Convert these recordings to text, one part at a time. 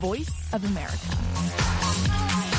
Voice of America.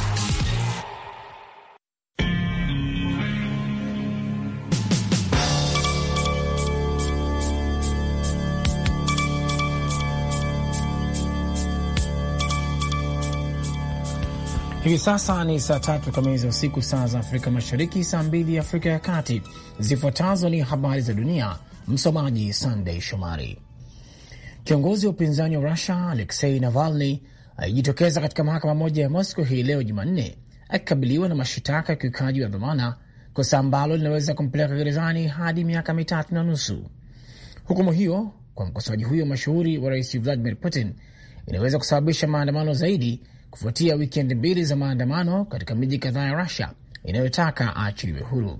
Hivi sasa ni saa tatu kamili za usiku, saa za Afrika Mashariki, saa mbili Afrika ya Kati. Zifuatazo ni habari za dunia, msomaji Sandey Shomari. Kiongozi wa upinzani wa Rusia Aleksei Navalny alijitokeza katika mahakama moja ya Moscow hii leo Jumanne akikabiliwa na mashitaka ya ukiukaji wa dhamana, kosa ambalo linaweza kumpeleka gerezani hadi miaka mitatu na nusu. Hukumu hiyo kwa mkosoaji huyo mashuhuri wa rais Vladimir Putin inaweza kusababisha maandamano zaidi kufuatia wikendi mbili za maandamano katika miji kadhaa ya Rusia inayotaka aachiliwe huru.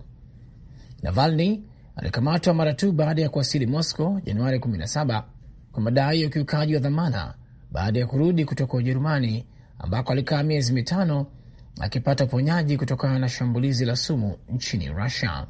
Navalny alikamatwa mara tu baada ya kuwasili Moscow Januari 17 kwa madai ya ukiukaji wa dhamana baada ya kurudi kutoka Ujerumani ambako alikaa miezi mitano akipata uponyaji kutokana na shambulizi la sumu nchini Rusia.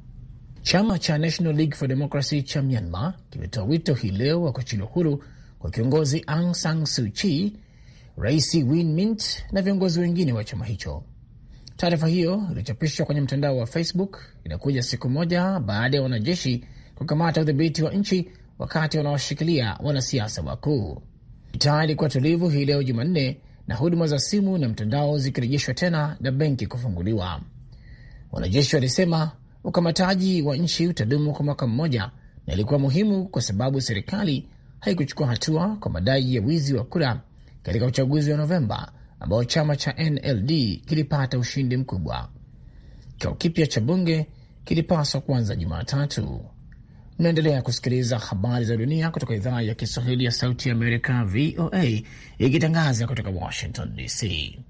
Chama cha National League for Democracy cha Myanmar kimetoa wito hii leo wa kuachiliwa huru kwa kiongozi Aung San Suu Kyi, Rais Win Mint na viongozi wengine wa chama hicho. Taarifa hiyo iliyochapishwa kwenye mtandao wa Facebook inakuja siku moja baada ya wanajeshi kukamata udhibiti wa nchi wakati wanaoshikilia wanasiasa wakuu. Mitaa ilikuwa tulivu hii leo Jumanne, na huduma za simu na mtandao zikirejeshwa tena na benki kufunguliwa. Wanajeshi walisema ukamataji wa nchi utadumu kwa mwaka mmoja na ilikuwa muhimu kwa sababu serikali haikuchukua hatua kwa madai ya wizi wa kura katika uchaguzi wa Novemba ambao chama cha NLD kilipata ushindi mkubwa. Kikao kipya cha bunge kilipaswa kuanza Jumatatu. Mnaendelea kusikiliza habari za dunia kutoka idhaa ya Kiswahili ya Sauti ya Amerika, VOA, ikitangaza kutoka Washington DC.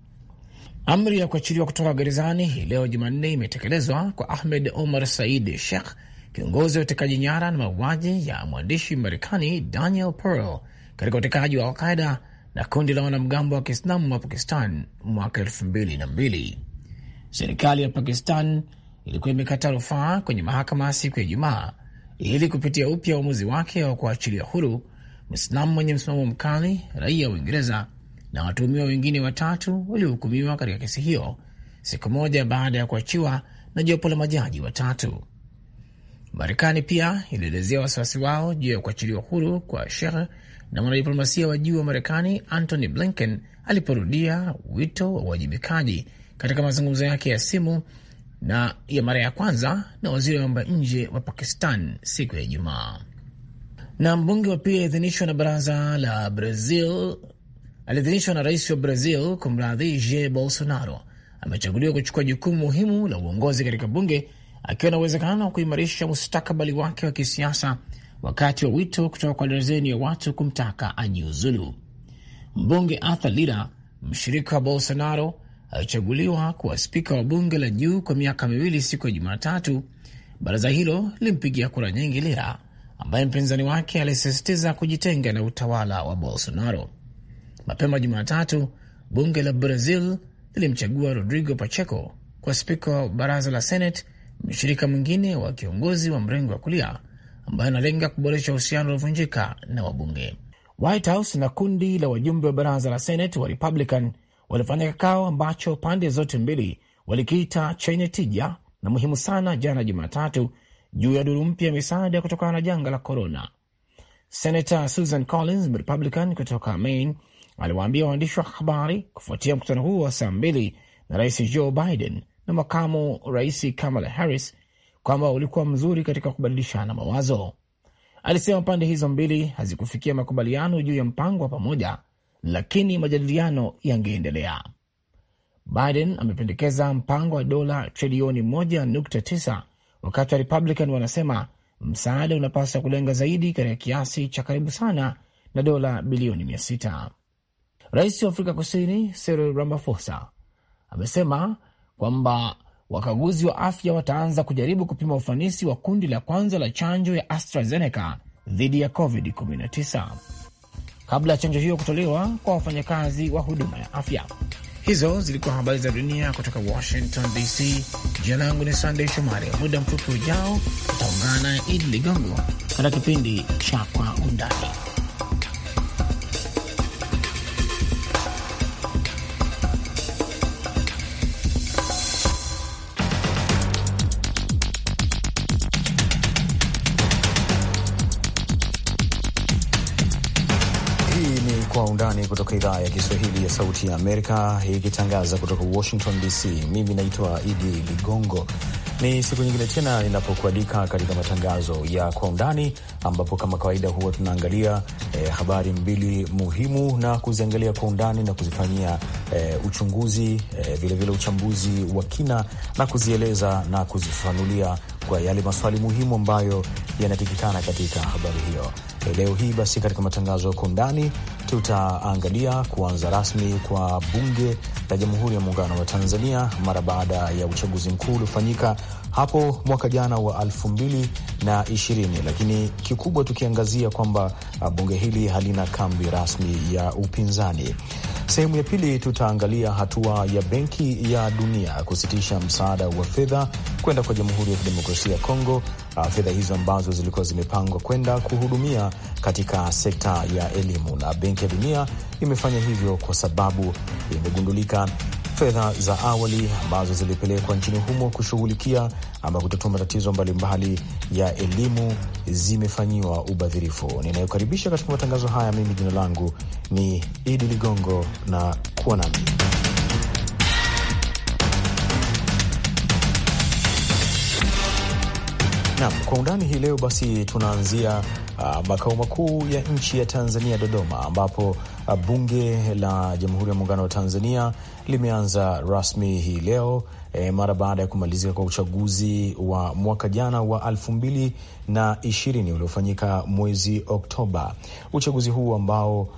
Amri ya kuachiliwa kutoka gerezani hii leo Jumanne imetekelezwa kwa Ahmed Omar Said Sheikh, kiongozi wa utekaji nyara na mauaji ya mwandishi Marekani Daniel Pearl katika utekaji wa Alqaida na kundi la wanamgambo wa Kiislamu wa Pakistan mwaka elfu mbili na mbili. Serikali ya Pakistan ilikuwa imekata rufaa kwenye mahakama siku ya Ijumaa ili kupitia upya uamuzi wake wa kuachilia huru Mwislamu mwenye msimamo mkali, raia wa Uingereza na watuhumiwa wengine watatu waliohukumiwa katika kesi hiyo, siku moja baada ya kuachiwa na jopo la majaji watatu. Marekani pia ilielezea wasiwasi wao juu ya kuachiliwa huru kwa Sheikh na mwanadiplomasia wa juu wa Marekani Antony Blinken aliporudia wito wa uwajibikaji katika mazungumzo yake ya simu na ya mara ya kwanza na waziri wa mambo ya nje wa Pakistan siku ya Ijumaa. Na mbunge wa pili aliidhinishwa na baraza la Brazil, aliidhinishwa na rais wa Brazil kumradhi, Jair Bolsonaro amechaguliwa kuchukua jukumu muhimu la uongozi katika bunge akiwa na uwezekano wa kuimarisha mustakabali wake wa kisiasa wakati wa wito kutoka kwa darzeni ya watu kumtaka ajiuzulu. Mbunge Arthur Lira, mshirika wa Bolsonaro, alichaguliwa kuwa spika wa bunge la juu kwa miaka miwili siku ya Jumatatu. Baraza hilo lilimpigia kura nyingi Lira, ambaye mpinzani wake alisisitiza kujitenga na utawala wa Bolsonaro. Mapema Jumatatu, bunge la Brazil lilimchagua Rodrigo Pacheco kwa spika wa baraza la Senate, mshirika mwingine wa kiongozi wa mrengo wa kulia ambayo analenga kuboresha uhusiano uliovunjika na wabunge. White House na kundi la wajumbe wa baraza la Senate wa Republican walifanya kikao ambacho pande zote mbili walikiita chenye tija na muhimu sana jana Jumatatu juu ya duru mpya ya misaada kutokana na janga la korona. Senator Susan Collins, Republican kutoka Maine, aliwaambia waandishi wa habari kufuatia mkutano huo wa saa mbili na rais Joe Biden na makamu rais Kamala Harris kwamba ulikuwa mzuri katika kubadilishana mawazo. Alisema pande hizo mbili hazikufikia makubaliano juu ya mpango wa pamoja, lakini majadiliano yangeendelea. Biden amependekeza mpango wa dola trilioni 1.9 wakati wa Republican wanasema msaada unapaswa kulenga zaidi katika kiasi cha karibu sana na dola bilioni 600. Rais wa Afrika Kusini Cyril Ramaphosa amesema kwamba wakaguzi wa afya wataanza kujaribu kupima ufanisi wa kundi la kwanza la chanjo ya AstraZeneca dhidi ya COVID-19 kabla ya chanjo hiyo kutolewa kwa wafanyakazi wa huduma ya afya. Hizo zilikuwa habari za dunia kutoka Washington DC. Jina langu ni Sandey Shomari. Muda mfupi ujao utaungana naye Idi Ligongo katika kipindi cha Kwa Undani. Undani kutoka idhaa ya Kiswahili ya Sauti ya Amerika, ikitangaza kutoka Washington DC. Mimi naitwa Idi Ligongo. Ni siku nyingine tena ninapokualika katika matangazo ya Kwa Undani, ambapo kama kawaida huwa tunaangalia eh, habari mbili muhimu na kuziangalia kwa undani na kuzifanyia eh, uchunguzi vilevile eh, vile uchambuzi wa kina na kuzieleza na kuzifafanulia kwa yale maswali muhimu ambayo yanatikikana katika habari hiyo. Leo hii basi, katika matangazo ya kwa undani tutaangalia kuanza rasmi kwa bunge la Jamhuri ya Muungano wa Tanzania mara baada ya uchaguzi mkuu uliofanyika hapo mwaka jana wa elfu mbili na ishirini, lakini kikubwa tukiangazia kwamba bunge hili halina kambi rasmi ya upinzani. Sehemu ya pili tutaangalia hatua ya Benki ya Dunia kusitisha msaada wa fedha kwenda kwa Jamhuri ya Kidemokrasia ya Kongo, fedha hizo ambazo zilikuwa zimepangwa kwenda kuhudumia katika sekta ya elimu, na Benki ya Dunia imefanya hivyo kwa sababu imegundulika fedha za awali ambazo zilipelekwa nchini humo kushughulikia ama kutatua matatizo mbalimbali ya elimu zimefanyiwa ubadhirifu. Ninayokaribisha katika matangazo haya, mimi jina langu ni Idi Ligongo na kuwa nami nam kwa undani hii leo. Basi tunaanzia uh, makao makuu ya nchi ya Tanzania, Dodoma, ambapo uh, bunge la Jamhuri ya Muungano wa Tanzania limeanza rasmi hii leo e, mara baada ya kumalizika kwa uchaguzi wa mwaka jana wa elfu mbili na ishirini uliofanyika mwezi Oktoba. Uchaguzi huu ambao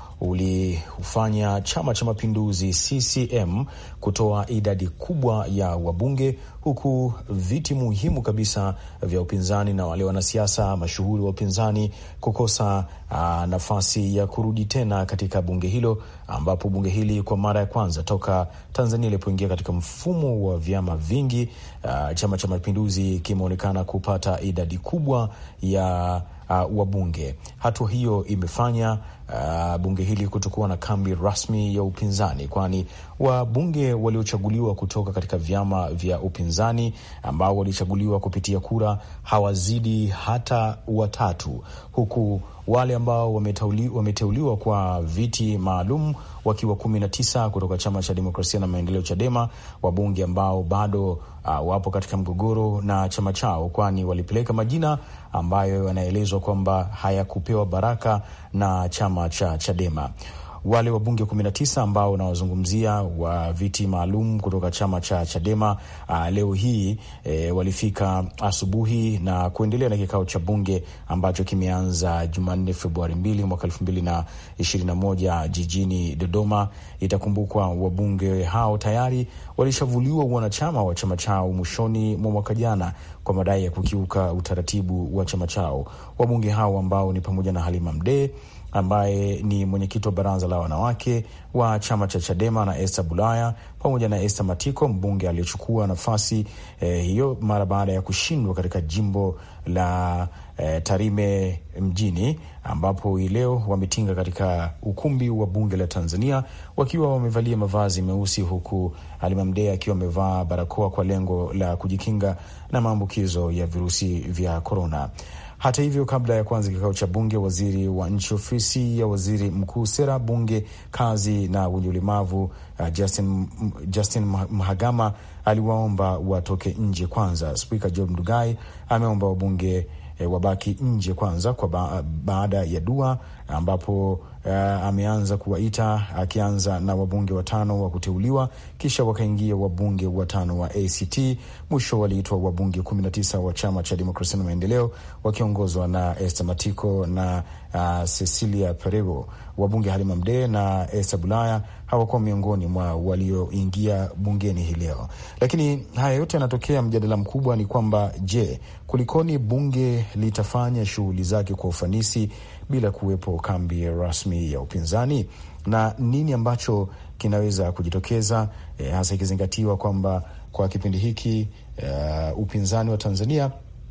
ulifanya Chama cha Mapinduzi CCM kutoa idadi kubwa ya wabunge, huku viti muhimu kabisa vya upinzani na wale wanasiasa mashuhuri wa upinzani kukosa aa, nafasi ya kurudi tena katika bunge hilo, ambapo bunge hili kwa mara ya kwanza toka Tanzania ilipoingia katika mfumo wa vyama vingi, uh, Chama cha Mapinduzi kimeonekana kupata idadi kubwa ya uh, wabunge. Hatua hiyo imefanya uh, bunge hili kutokuwa na kambi rasmi ya upinzani, kwani wabunge waliochaguliwa kutoka katika vyama vya upinzani ambao walichaguliwa kupitia kura hawazidi hata watatu, huku wale ambao wameteuliwa, wameteuliwa kwa viti maalum wakiwa kumi na tisa kutoka chama cha demokrasia na maendeleo Chadema, wabunge ambao bado uh, wapo katika mgogoro na chama chao, kwani walipeleka majina ambayo yanaelezwa kwamba hayakupewa baraka na chama cha Chadema. Wale wabunge 19 ambao unawazungumzia wa viti maalum kutoka chama cha Chadema uh, leo hii e, walifika asubuhi na kuendelea na kikao cha bunge ambacho kimeanza Jumanne Februari mbili mwaka elfu mbili na ishirini na moja jijini Dodoma. Itakumbukwa wabunge hao tayari walishavuliwa wanachama wa chama chao mwishoni mwa mwaka jana kwa madai ya kukiuka utaratibu wa chama chao. Wabunge hao ambao ni pamoja na Halima Mdee ambaye ni mwenyekiti wa baraza la wanawake wa chama cha Chadema na Esther Bulaya pamoja na Esther Matiko, mbunge aliyechukua nafasi eh, hiyo mara baada ya kushindwa katika jimbo la eh, Tarime mjini, ambapo hii leo wametinga katika ukumbi wa bunge la Tanzania wakiwa wamevalia mavazi meusi, huku Halima Mdee akiwa amevaa barakoa kwa lengo la kujikinga na maambukizo ya virusi vya korona. Hata hivyo, kabla ya kuanza kikao cha bunge, waziri wa nchi ofisi ya waziri mkuu, sera, bunge, kazi na wenye ulemavu uh, Justin, Justin Mhagama aliwaomba watoke nje kwanza. Spika Job Ndugai ameomba wabunge E, wabaki nje kwanza kwa ba baada ya dua ambapo uh, ameanza kuwaita akianza na wabunge watano wa kuteuliwa, kisha wakaingia wabunge watano wa ACT. Mwisho waliitwa wabunge kumi na tisa wa chama cha demokrasia na maendeleo wakiongozwa na Esther Matiko na uh, Cecilia Perego. Wabunge Halima Mdee na Esther Bulaya hawakuwa miongoni mwa walioingia bungeni hii leo. Lakini haya yote yanatokea, mjadala mkubwa ni kwamba je, kulikoni bunge litafanya shughuli zake kwa ufanisi bila kuwepo kambi rasmi ya upinzani, na nini ambacho kinaweza kujitokeza eh, hasa ikizingatiwa kwamba kwa kipindi hiki uh, upinzani wa Tanzania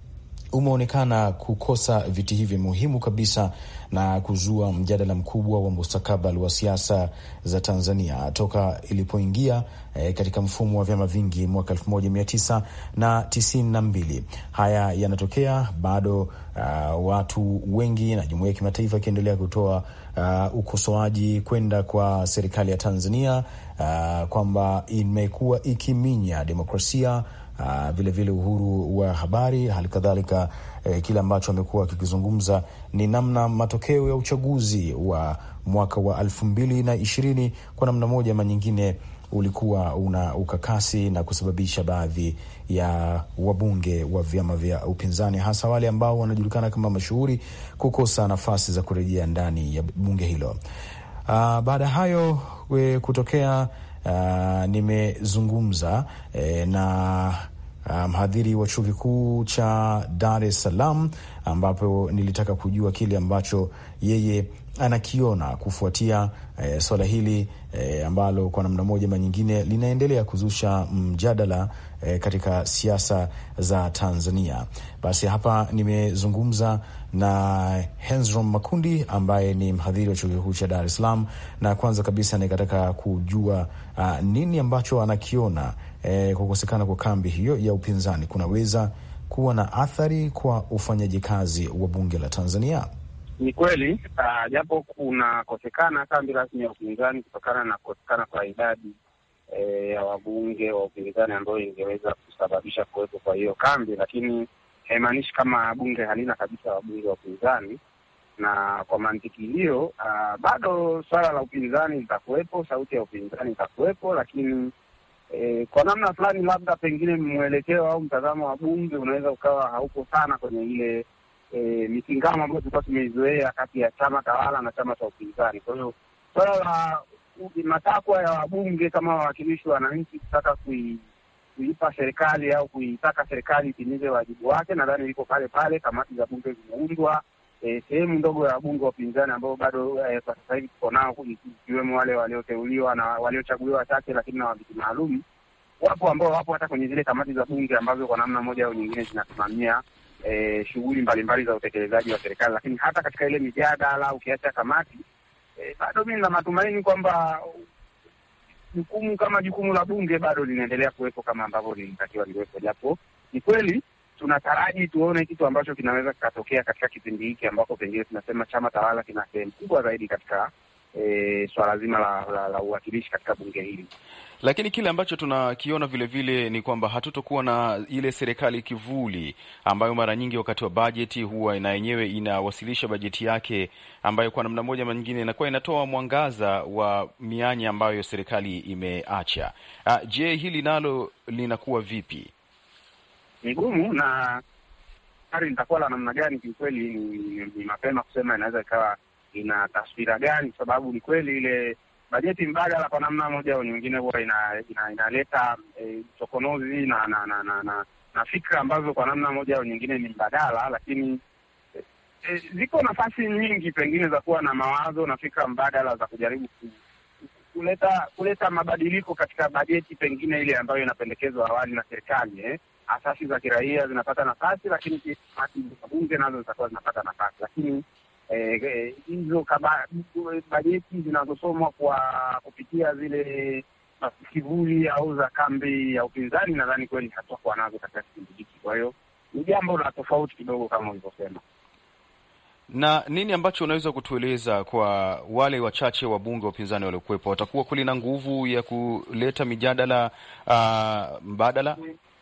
umeonekana kukosa viti hivi muhimu kabisa na kuzua mjadala mkubwa wa mustakabali wa siasa za Tanzania toka ilipoingia eh, katika mfumo wa vyama vingi mwaka elfu moja mia tisa na tisini na mbili. Haya yanatokea bado, uh, watu wengi na jumuiya ya kimataifa ikiendelea kutoa uh, ukosoaji kwenda kwa serikali ya Tanzania uh, kwamba imekuwa ikiminya demokrasia vilevile uh, vile uhuru wa habari, hali kadhalika eh, kile ambacho amekuwa akikizungumza ni namna matokeo ya uchaguzi wa mwaka wa elfu mbili na ishirini kwa namna moja ama nyingine ulikuwa una ukakasi na kusababisha baadhi ya wabunge wa vyama vya upinzani hasa wale ambao wanajulikana kama mashuhuri kukosa nafasi za kurejea ndani ya bunge hilo. Uh, baada ya hayo we kutokea Uh, nimezungumza eh, na mhadhiri um, wa chuo kikuu cha Dar es Salaam ambapo nilitaka kujua kile ambacho yeye anakiona kufuatia eh, swala hili eh, ambalo kwa namna moja ama nyingine linaendelea kuzusha mjadala eh, katika siasa za Tanzania. Basi hapa nimezungumza na Hensrom Makundi ambaye ni mhadhiri wa chuo kikuu cha Dar es Salaam, na kwanza kabisa nikataka kujua uh, nini ambacho anakiona eh, kukosekana kwa kambi hiyo ya upinzani kunaweza kuwa na athari kwa ufanyaji kazi wa bunge la Tanzania. Ni kweli japo uh, kunakosekana kambi rasmi ya upinzani kutokana na kukosekana kwa idadi e, ya wabunge wa upinzani ambayo ingeweza kusababisha kuwepo kwa hiyo kambi, lakini haimaanishi kama bunge halina kabisa wabunge wa upinzani. Na kwa mantiki hiyo uh, bado swala la upinzani litakuwepo, sauti ya upinzani itakuwepo, lakini e, kwa namna fulani labda pengine mwelekeo au mtazamo wa bunge unaweza ukawa hauko sana kwenye ile E, mikingamo ambayo tulikuwa tumeizoea kati ya chama tawala na chama cha upinzani. Kwa hiyo swala la matakwa ya wabunge kama wawakilishi wa wananchi kutaka kui, kuipa serikali au kuitaka serikali itimize wajibu wake, nadhani liko pale pale. Kamati za bunge zimeundwa, e, sehemu ndogo ya wabunge wa upinzani ambao bado e, kwa sasa hivi tuko nao, ikiwemo wale walioteuliwa na waliochaguliwa wachache, lakini na waviti maalum wapo ambao wapo hata kwenye zile kamati za bunge ambazo kwa namna moja au nyingine zinasimamia E, shughuli mbalimbali za utekelezaji wa serikali, lakini hata katika ile mijadala ukiacha kamati e, bado mimi na matumaini kwamba jukumu kama jukumu la bunge bado linaendelea kuwepo kama ambavyo lilitakiwa liwepo, japo ni kweli tunataraji tuone kitu ambacho kinaweza kikatokea katika kipindi hiki ambako pengine tunasema chama tawala kina sehemu kubwa zaidi katika e, swala zima la, la, la uwakilishi katika bunge hili lakini kile ambacho tunakiona vilevile ni kwamba hatutokuwa na ile serikali kivuli ambayo mara nyingi wakati wa bajeti huwa na yenyewe inawasilisha bajeti yake ambayo kwa namna moja ama nyingine inakuwa inatoa mwangaza wa mianya ambayo serikali imeacha. Uh, je, hili nalo linakuwa vipi? Ni gumu na hari litakuwa la namna gani? Kiukweli ni, ni mapema kusema inaweza ikawa ina taswira gani, kwa sababu ni kweli ile bajeti mbadala kwa namna moja au nyingine huwa ina, ina, inaleta uchokonozi e, na na, na, na, na na fikra ambazo kwa namna moja au nyingine ni mbadala, lakini e, e, ziko nafasi nyingi pengine za kuwa na mawazo na fikra mbadala za kujaribu ku, kuleta kuleta mabadiliko katika bajeti pengine ile ambayo inapendekezwa awali na serikali eh. Asasi za kiraia zinapata nafasi, lakini kamati za bunge nazo zitakuwa zinapata nafasi, lakini hizo eh, bajeti zinazosomwa kwa kupitia zile kivuli au za kambi ya upinzani, nadhani kweli hatakuwa nazo katika kipindi hiki. Kwa hiyo ni jambo la tofauti kidogo kama ulivyosema. Na nini ambacho unaweza kutueleza kwa wale wachache wabunge wa upinzani waliokuwepo, watakuwa kweli na nguvu ya kuleta mijadala uh, mbadala?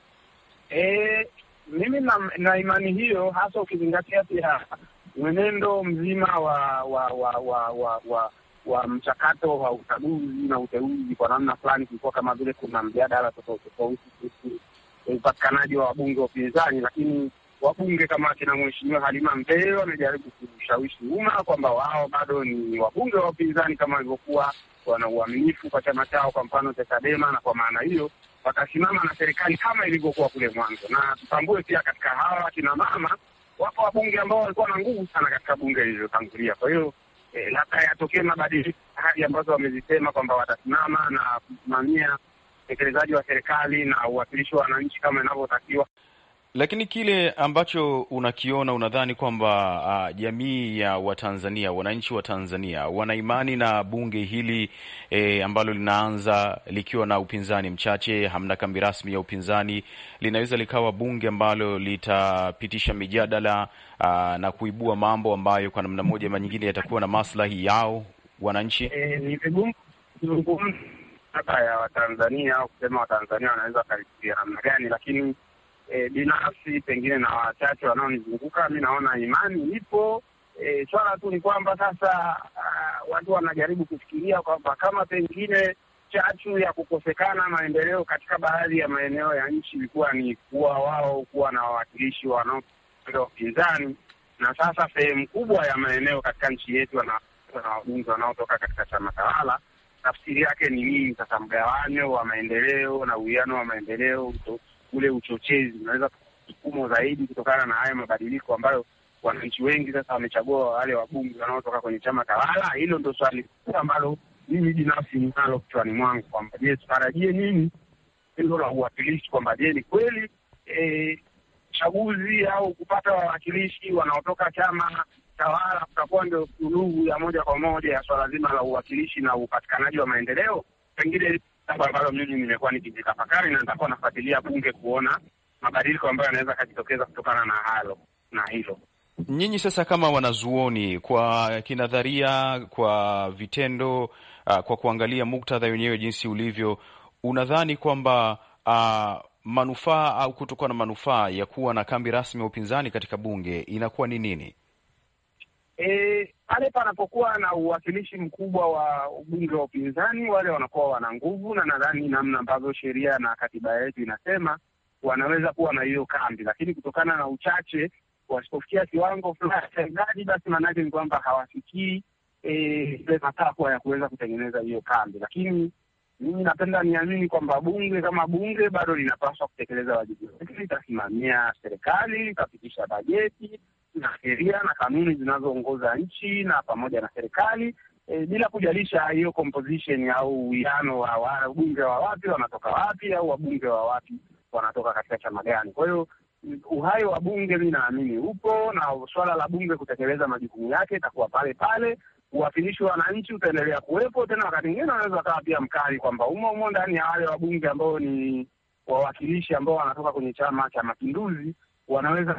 E, mimi na, na imani hiyo hasa ukizingatia pia mwenendo mzima wa wa wa wa wa, wa, wa mchakato wa uchaguzi na uteuzi. Kwa namna fulani kulikuwa kama vile kuna mjadala tofauti tofauti kuhusu upatikanaji wa wabunge wa upinzani, lakini wabunge kama akina Mheshimiwa Halima Mdee wamejaribu kushawishi umma kwamba wao bado ni wabunge wa upinzani kama walivyokuwa, wana uaminifu kwa chama chao, kwa mfano cha Chadema, na kwa maana hiyo watasimama na serikali kama ilivyokuwa kule mwanzo. Na tutambue pia katika hawa akina mama wapo wabunge ambao walikuwa na nguvu sana katika bunge lililotangulia. Kwa hiyo eh, labda yatokee mabadiliko hadi ambazo wamezisema kwamba watasimama na kusimamia utekelezaji wa serikali na uwakilishi wa wananchi kama inavyotakiwa. Lakini kile ambacho unakiona, unadhani kwamba uh, jamii ya Watanzania, wananchi wa Tanzania wana imani na bunge hili eh, ambalo linaanza likiwa na upinzani mchache, hamna kambi rasmi ya upinzani, linaweza likawa bunge ambalo litapitisha mijadala uh, na kuibua mambo ambayo kwa namna moja ama nyingine yatakuwa na maslahi yao wananchi? E, ni vigumu kuzungumza ya Watanzania au kusema Watanzania wanaweza wakalifikia namna gani, lakini E, binafsi pengine na wachache wanaonizunguka mi naona imani ipo. E, swala tu ni kwamba sasa uh, watu wanajaribu kufikiria kwamba kama pengine chachu ya kukosekana maendeleo katika baadhi ya maeneo ya nchi ilikuwa ni kuwa wao kuwa na wawakilishi wanaopenda upinzani, na sasa sehemu kubwa ya maeneo katika nchi yetu wana wabunge wanaotoka katika chama tawala. Tafsiri yake ni nini? Sasa mgawanyo wa maendeleo na uwiano wa maendeleo ule uchochezi unaweza kusukumwa zaidi kutokana na haya mabadiliko ambayo wananchi wengi sasa wamechagua wale wabunge wanaotoka kwenye chama tawala. Hilo ndo swali kubwa ambalo mimi binafsi ninalo kichwani mwangu kwamba je, tutarajie nini hilo la uwakilishi, kwamba je, ni kweli chaguzi e, au kupata wawakilishi wanaotoka chama tawala kutakuwa ndio suluhu ya moja kwa moja ya swala zima la uwakilishi na upatikanaji wa maendeleo? Pengine jambo ambalo mimi nimekuwa nikijitafakari na nitakuwa nafuatilia bunge kuona mabadiliko ambayo yanaweza yakajitokeza kutokana na halo na hilo. Nyinyi sasa kama wanazuoni, kwa kinadharia, kwa vitendo, uh, kwa kuangalia muktadha wenyewe jinsi ulivyo, unadhani kwamba uh, manufaa au kutokuwa na manufaa ya kuwa na kambi rasmi ya upinzani katika bunge inakuwa ni nini? E, pale panapokuwa na uwakilishi mkubwa wa ubunge wa upinzani, wale wanakuwa wana nguvu, na nadhani namna ambavyo sheria na katiba yetu inasema wanaweza kuwa na hiyo kambi, lakini kutokana na uchache, wasipofikia kiwango fulani cha idadi, basi maanake ni kwamba hawafikii ile matakwa ya kuweza kutengeneza hiyo kambi. Lakini mimi napenda niamini kwamba bunge kama bunge bado linapaswa kutekeleza wajibu wake, litasimamia serikali, litapitisha bajeti na sheria na kanuni zinazoongoza nchi na pamoja na serikali e, bila kujalisha hiyo composition au uwiano wa wabunge wa wapi wanatoka wapi au wabunge wa wapi wanatoka katika chama gani. Kwa hiyo uhai wa bunge mi naamini upo, na suala la bunge kutekeleza majukumu yake itakuwa pale pale. Uwakilishi wa wananchi utaendelea kuwepo, tena wakati mwingine wanaweza wakawa pia mkali kwamba umo umo ndani ya wale wabunge ambao ni wawakilishi ambao wanatoka kwenye Chama cha Mapinduzi wanaweza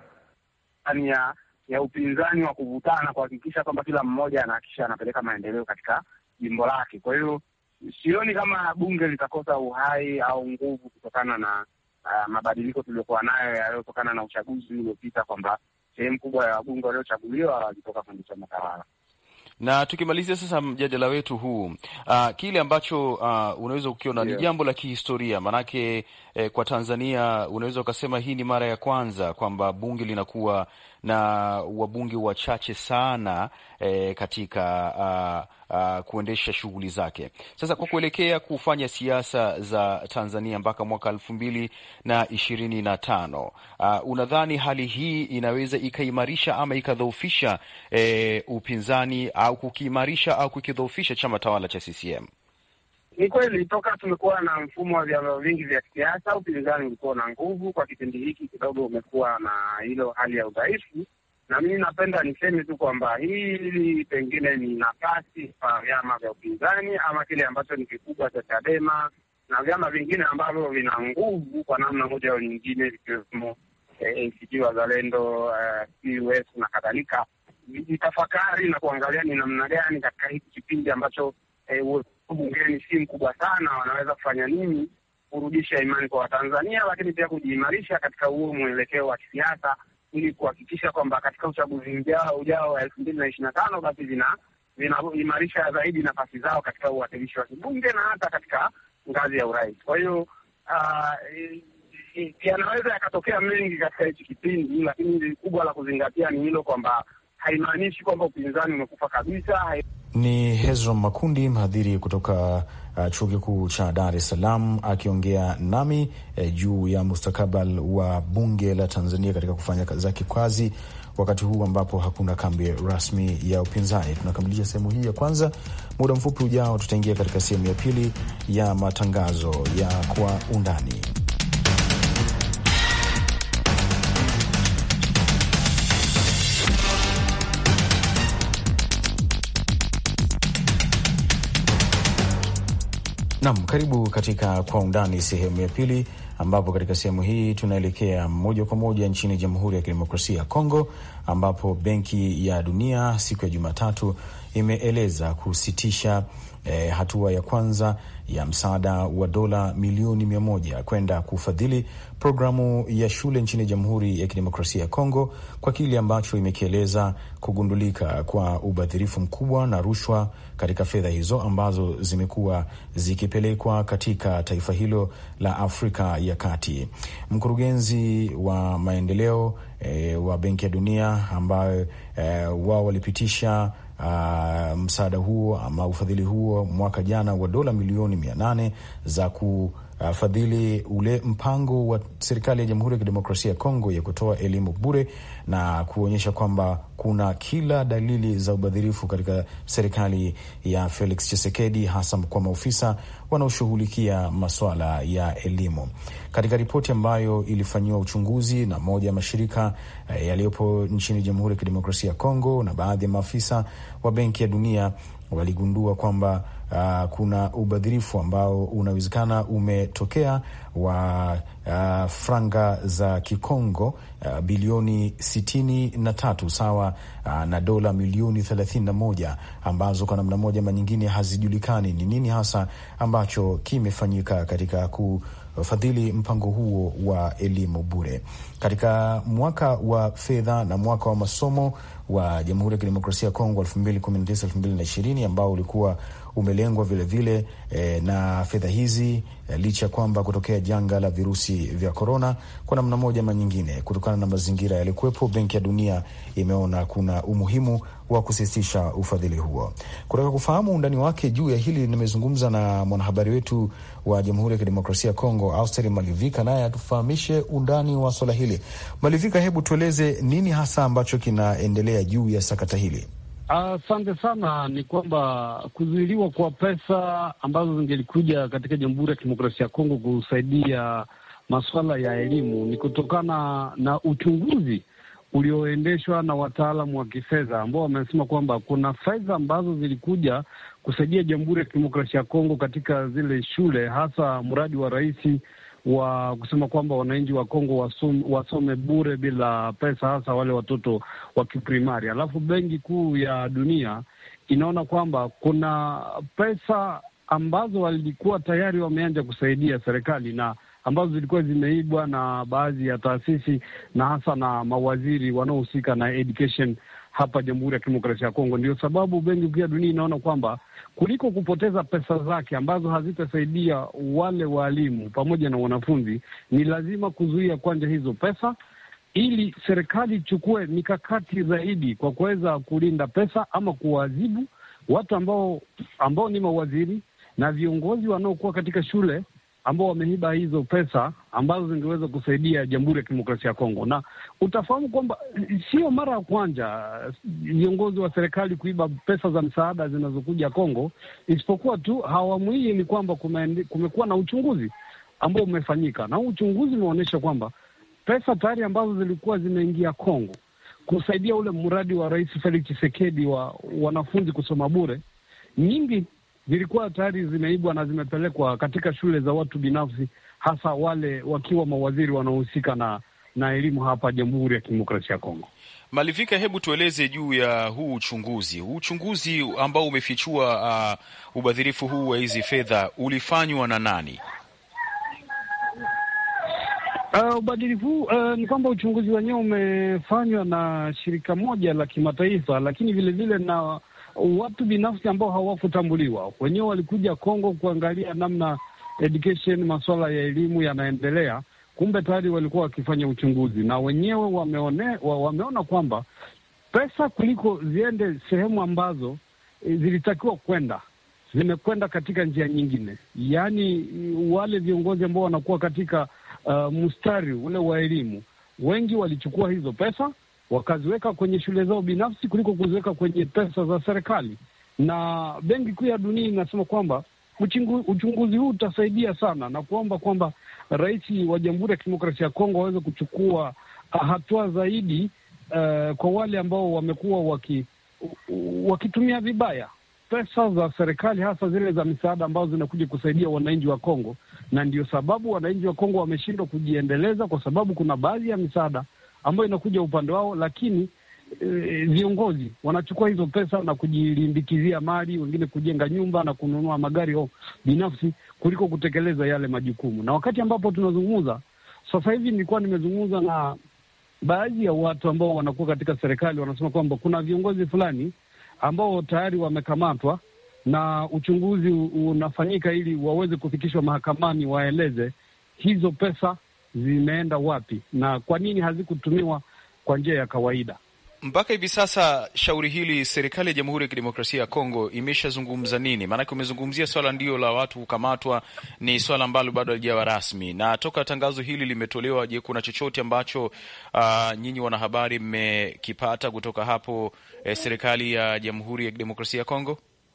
ndani ya ya upinzani wa kuvutana kuhakikisha kwamba kila mmoja anahakikisha anapeleka maendeleo katika jimbo lake. Kwa hiyo sioni kama bunge litakosa uhai au nguvu kutokana na uh, mabadiliko tuliokuwa nayo yaliyotokana na uchaguzi uliopita, kwamba sehemu kubwa ya wabunge waliochaguliwa walitoka kwenye chama tawala na tukimalizia sasa mjadala wetu huu uh, kile ambacho uh, unaweza ukiona yeah, ni jambo la kihistoria maanake, eh, kwa Tanzania unaweza ukasema hii ni mara ya kwanza kwamba bunge linakuwa na wabunge wachache sana eh, katika uh, uh, kuendesha shughuli zake. Sasa kwa kuelekea kufanya siasa za Tanzania mpaka mwaka elfu mbili na ishirini na tano uh, unadhani hali hii inaweza ikaimarisha ama ikadhoofisha eh, upinzani au kukiimarisha au kukidhoofisha chama tawala cha CCM? Ni kweli toka tumekuwa na mfumo wa vyama vingi vya kisiasa, upinzani ulikuwa na nguvu. Kwa kipindi hiki kidogo umekuwa na hilo hali ya udhaifu, na mimi napenda niseme tu kwamba hili pengine ni nafasi kwa vyama vya upinzani ama kile ambacho ni kikubwa cha Chadema na vyama vingine ambavyo vina nguvu kwa namna moja au nyingine, vikiwemo ACT Wazalendo, CUF na kadhalika, vijitafakari na kuangalia ni namna gani katika hiki kipindi ambacho eh, bungeni si mkubwa sana, wanaweza kufanya nini kurudisha imani kwa Watanzania, lakini pia kujiimarisha katika huo mwelekeo wa kisiasa ili kuhakikisha kwamba katika uchaguzi ujao ujao wa elfu mbili na ishirini na tano basi vina vinaimarisha zaidi nafasi zao katika uwakilishi wa kibunge na hata katika ngazi ya urais. Kwa hiyo yanaweza yakatokea mengi katika hichi kipindi, lakini kubwa la kuzingatia ni hilo kwamba haimaanishi kwamba upinzani umekufa kabisa hai... Ni Hezron Makundi, mhadhiri kutoka uh, chuo kikuu cha Dar es Salaam akiongea nami eh, juu ya mustakabali wa bunge la Tanzania katika kufanya zake kazi wakati huu ambapo hakuna kambi rasmi ya upinzani. Tunakamilisha sehemu hii ya kwanza. Muda mfupi ujao, tutaingia katika sehemu ya pili ya matangazo ya kwa undani. Naam, karibu katika Kwa Undani sehemu ya pili, ambapo katika sehemu hii tunaelekea moja kwa moja nchini Jamhuri ya Kidemokrasia ya Kongo, ambapo Benki ya Dunia siku ya Jumatatu imeeleza kusitisha eh, hatua ya kwanza ya msaada wa dola milioni mia moja kwenda kufadhili programu ya shule nchini Jamhuri ya Kidemokrasia ya Kongo kwa kile ambacho imekieleza kugundulika kwa ubadhirifu mkubwa na rushwa katika fedha hizo ambazo zimekuwa zikipelekwa katika taifa hilo la Afrika ya Kati. Mkurugenzi wa maendeleo eh, wa Benki ya Dunia ambayo eh, wao walipitisha Uh, msaada huo ama ufadhili huo mwaka jana wa dola milioni mia nane za kufadhili ule mpango wa serikali ya Jamhuri ya Kidemokrasia ya Kongo ya kutoa elimu bure na kuonyesha kwamba kuna kila dalili za ubadhirifu katika serikali ya Felix Tshisekedi, hasa kwa maofisa wanaoshughulikia masuala ya elimu. Katika ripoti ambayo ilifanyiwa uchunguzi na moja ya mashirika eh, yaliyopo nchini Jamhuri ya Kidemokrasia ya Kongo na baadhi ya maafisa wa Benki ya Dunia waligundua kwamba uh, kuna ubadhirifu ambao unawezekana umetokea wa uh, franga za Kikongo uh, bilioni sitini na tatu sawa uh, na dola milioni thelathini na moja ambazo kwa namna moja ama nyingine hazijulikani ni nini hasa ambacho kimefanyika katika ku fadhili mpango huo wa elimu bure katika mwaka wa fedha na mwaka wa masomo wa Jamhuri ya Kidemokrasia ya Kongo 2019 2020 ambao ulikuwa umelengwa vilevile vile, eh, na fedha hizi eh, licha ya kwamba kutokea janga la virusi vya korona kwa namna moja ama nyingine, kutokana na mazingira yalikuwepo, Benki ya Dunia imeona kuna umuhimu wa kusitisha ufadhili huo. Kutaka kufahamu undani wake juu ya hili, nimezungumza na mwanahabari wetu wa Jamhuri ya Kidemokrasia ya Kongo, Austeri Malivika, naye atufahamishe undani wa swala hili. Malivika, hebu tueleze nini hasa ambacho kinaendelea juu ya sakata hili? Asante uh, sana. Ni kwamba kuzuiliwa kwa pesa ambazo zingelikuja katika Jamhuri ya Kidemokrasia ya Kongo kusaidia masuala ya elimu ni kutokana na uchunguzi ulioendeshwa na wataalamu wa kifedha ambao wamesema kwamba kuna fedha ambazo zilikuja kusaidia Jamhuri ya Kidemokrasia ya Kongo katika zile shule, hasa mradi wa rais wa kusema kwamba wananchi wa Kongo wasome, wasome bure bila pesa, hasa wale watoto wa kiprimari. Alafu Benki Kuu ya Dunia inaona kwamba kuna pesa ambazo walikuwa tayari wameanza kusaidia serikali na ambazo zilikuwa zimeibwa na baadhi ya taasisi na hasa na mawaziri wanaohusika na education hapa Jamhuri ya Kidemokrasia ya Kongo. Ndio sababu Benki Kuu ya Dunia inaona kwamba kuliko kupoteza pesa zake ambazo hazitasaidia wale waalimu pamoja na wanafunzi, ni lazima kuzuia kwanza hizo pesa, ili serikali ichukue mikakati zaidi kwa kuweza kulinda pesa ama kuwaadhibu watu ambao ambao ni mawaziri na viongozi wanaokuwa katika shule ambao wameiba hizo pesa ambazo zingeweza kusaidia Jamhuri ya Kidemokrasia ya Kongo. Na utafahamu kwamba sio mara ya kwanza viongozi wa serikali kuiba pesa za msaada zinazokuja Kongo, isipokuwa tu awamu hii ni kwamba kumekuwa na uchunguzi ambao umefanyika, na huu uchunguzi umeonyesha kwamba pesa tayari ambazo zilikuwa zimeingia Kongo kusaidia ule mradi wa Rais Felix Tshisekedi wa wanafunzi kusoma bure, nyingi zilikuwa tayari zimeibwa na zimepelekwa katika shule za watu binafsi, hasa wale wakiwa mawaziri wanaohusika na na elimu hapa Jamhuri ya Kidemokrasia ya Kongo. Malivika, hebu tueleze juu ya huu uchunguzi. Huu uchunguzi ambao umefichua uh, ubadhirifu huu wa hizi fedha ulifanywa na nani? Uh, ubadhirifu huu uh, ni kwamba uchunguzi wenyewe umefanywa na shirika moja la kimataifa, lakini vilevile vile na watu binafsi ambao hawakutambuliwa. Wenyewe walikuja Kongo kuangalia namna education, masuala ya elimu yanaendelea. Kumbe tayari walikuwa wakifanya uchunguzi na wenyewe wameone, wameona kwamba pesa kuliko ziende sehemu ambazo e, zilitakiwa kwenda zimekwenda katika njia nyingine, yaani wale viongozi ambao wanakuwa katika uh, mstari ule wa elimu, wengi walichukua hizo pesa wakaziweka kwenye shule zao binafsi kuliko kuziweka kwenye pesa za serikali. Na Benki Kuu ya Dunia inasema kwamba uchungu, uchunguzi huu utasaidia sana na kuomba kwamba rais wa Jamhuri ya Kidemokrasia ya Kongo waweze kuchukua hatua zaidi uh, kwa wale ambao wamekuwa waki, wakitumia vibaya pesa za serikali hasa zile za misaada ambazo zinakuja kusaidia wananchi wa Kongo, na ndio sababu wananchi wa Kongo wameshindwa kujiendeleza, kwa sababu kuna baadhi ya misaada ambayo inakuja upande wao, lakini e, viongozi wanachukua hizo pesa na kujilimbikizia mali, wengine kujenga nyumba na kununua magari o binafsi kuliko kutekeleza yale majukumu. Na wakati ambapo tunazungumza sasa hivi, nilikuwa nimezungumza na baadhi ya watu ambao wanakuwa katika serikali, wanasema kwamba kuna viongozi fulani ambao tayari wamekamatwa na uchunguzi unafanyika ili waweze kufikishwa mahakamani, waeleze hizo pesa zimeenda wapi na kwa nini hazikutumiwa kwa njia ya kawaida. Mpaka hivi sasa shauri hili, serikali ya Jamhuri ya Kidemokrasia ya Kongo imeshazungumza nini? Maanake umezungumzia swala ndio la watu kukamatwa, ni swala ambalo bado halijawa rasmi, na toka tangazo hili limetolewa, je, kuna chochote ambacho uh, nyinyi wanahabari mmekipata kutoka hapo eh, serikali ya Jamhuri ya Kidemokrasia ya Kongo?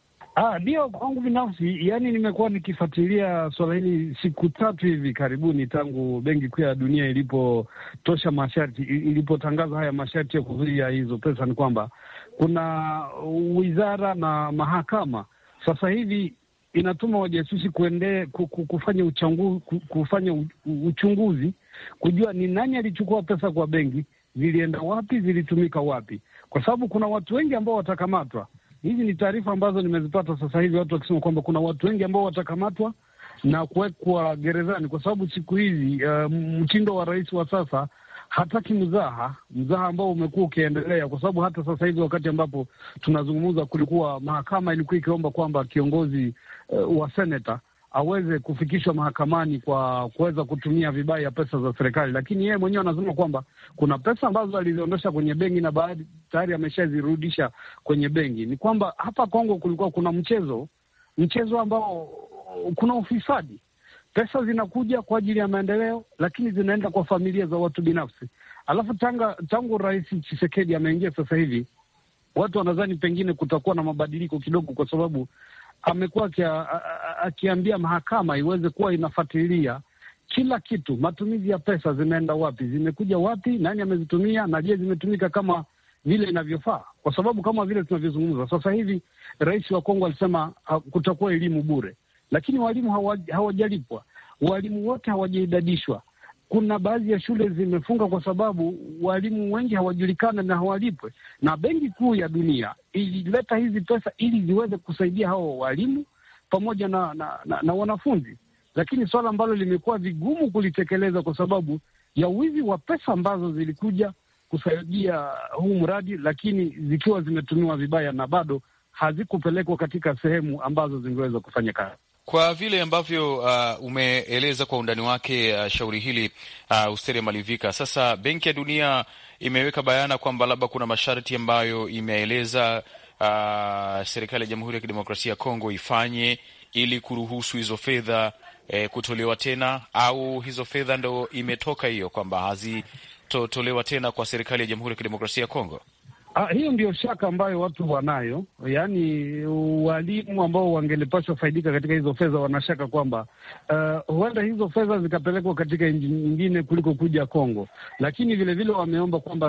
Ndio, kwangu binafsi, yani nimekuwa nikifuatilia swala hili siku tatu hivi karibuni, tangu Benki Kuu ya Dunia ilipotosha masharti, ilipotangaza haya masharti ya kuzuia hizo pesa, ni kwamba kuna wizara na mahakama sasa hivi inatuma wajasusi kuende kufanya uchangu, kufanya uchunguzi kujua ni nani alichukua pesa kwa benki, zilienda wapi, zilitumika wapi, kwa sababu kuna watu wengi ambao watakamatwa. Hizi ni taarifa ambazo nimezipata sasa hivi, watu wakisema kwamba kuna watu wengi ambao watakamatwa na kuwekwa gerezani, kwa sababu siku hizi uh, mtindo wa rais wa sasa hataki mzaha, mzaha ambao umekuwa ukiendelea, kwa sababu hata sasa hivi wakati ambapo tunazungumza, kulikuwa mahakama ilikuwa ikiomba kwamba kiongozi uh, wa seneta aweze kufikishwa mahakamani kwa kuweza kutumia vibaya pesa za serikali, lakini yeye mwenyewe anasema kwamba kuna pesa ambazo aliziondosha kwenye benki na baadhi tayari ameshazirudisha kwenye benki. Ni kwamba hapa Kongo kulikuwa kuna mchezo mchezo ambao kuna ufisadi. Pesa zinakuja kwa ajili ya maendeleo, lakini zinaenda kwa familia za watu binafsi. Alafu tanga, tangu Rais Tshisekedi ameingia sasa hivi, watu wanadhani pengine kutakuwa na mabadiliko kidogo, kwa sababu amekuwa akiambia mahakama iweze kuwa inafuatilia kila kitu, matumizi ya pesa zimeenda wapi, zimekuja wapi, nani amezitumia, na je, zimetumika kama vile inavyofaa? Kwa sababu kama vile tunavyozungumza sasa hivi, rais wa Kongo alisema kutakuwa elimu bure, lakini walimu hawajalipwa, walimu wote hawajaidadishwa. Kuna baadhi ya shule zimefunga kwa sababu walimu wengi hawajulikana na hawalipwe, na Benki Kuu ya Dunia ilileta hizi pesa ili ziweze kusaidia hao walimu pamoja na, na, na, na wanafunzi, lakini swala ambalo limekuwa vigumu kulitekeleza kwa sababu ya wizi wa pesa ambazo zilikuja kusaidia huu mradi, lakini zikiwa zimetumiwa vibaya na bado hazikupelekwa katika sehemu ambazo zingeweza kufanya kazi. Kwa vile ambavyo uh, umeeleza kwa undani wake uh, shauri hili uh, Ustere Malivika, sasa Benki ya Dunia imeweka bayana kwamba labda kuna masharti ambayo imeeleza uh, serikali ya Jamhuri ya Kidemokrasia ya Kongo ifanye ili kuruhusu hizo fedha eh, kutolewa tena, au hizo fedha ndo imetoka hiyo kwamba hazitotolewa tena kwa serikali ya Jamhuri ya Kidemokrasia ya Kongo? Ah, hiyo ndio shaka ambayo watu wanayo, yaani walimu ambao wangelipaswa faidika katika hizo fedha wanashaka kwamba uh, huenda hizo fedha zikapelekwa katika nchi nyingine kuliko kuja Kongo, lakini vilevile wameomba kwamba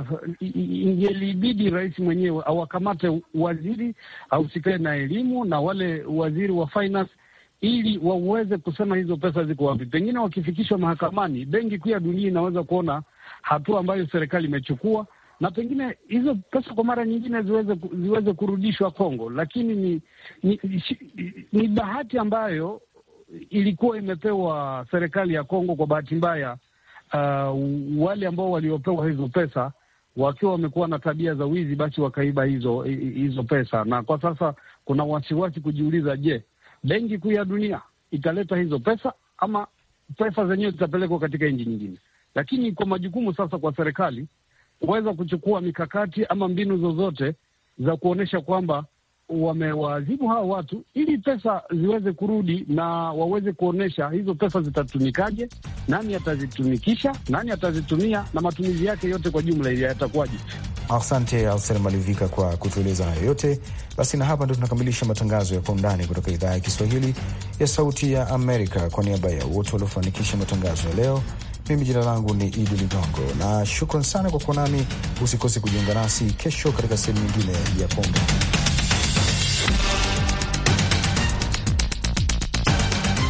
ingelibidi rais mwenyewe awakamate waziri ahusikae na elimu na wale waziri wa finance ili waweze kusema hizo pesa ziko wapi. Pengine wakifikishwa mahakamani, Benki Kuu ya Dunia inaweza kuona hatua ambayo serikali imechukua na pengine hizo pesa kwa mara nyingine ziweze ziweze kurudishwa Kongo, lakini ni ni, ni ni bahati ambayo ilikuwa imepewa serikali ya Kongo. Kwa bahati mbaya, uh, wale ambao waliopewa hizo pesa wakiwa wamekuwa na tabia za wizi, basi wakaiba hizo hizo pesa, na kwa sasa kuna wasiwasi kujiuliza, je, Benki Kuu ya Dunia italeta hizo pesa ama pesa zenyewe zitapelekwa katika nchi nyingine? Lakini kwa majukumu sasa kwa serikali kuweza kuchukua mikakati ama mbinu zozote za kuonyesha kwamba wamewaadhibu hawa watu ili pesa ziweze kurudi na waweze kuonyesha hizo pesa zitatumikaje, nani atazitumikisha, nani atazitumia na matumizi yake yote kwa jumla ili yatakuwaje. Asante Alsen Malivika kwa kutueleza hayo yote. Basi na hapa ndo tunakamilisha matangazo ya Kwa Undani kutoka idhaa ya Kiswahili ya Sauti ya Amerika. Kwa niaba ya wote waliofanikisha matangazo ya leo mimi jina langu ni Idi Ligongo na shukran sana kwa kuwa nami. Usikose kujiunga nasi kesho katika sehemu nyingine ya Kwa Undani.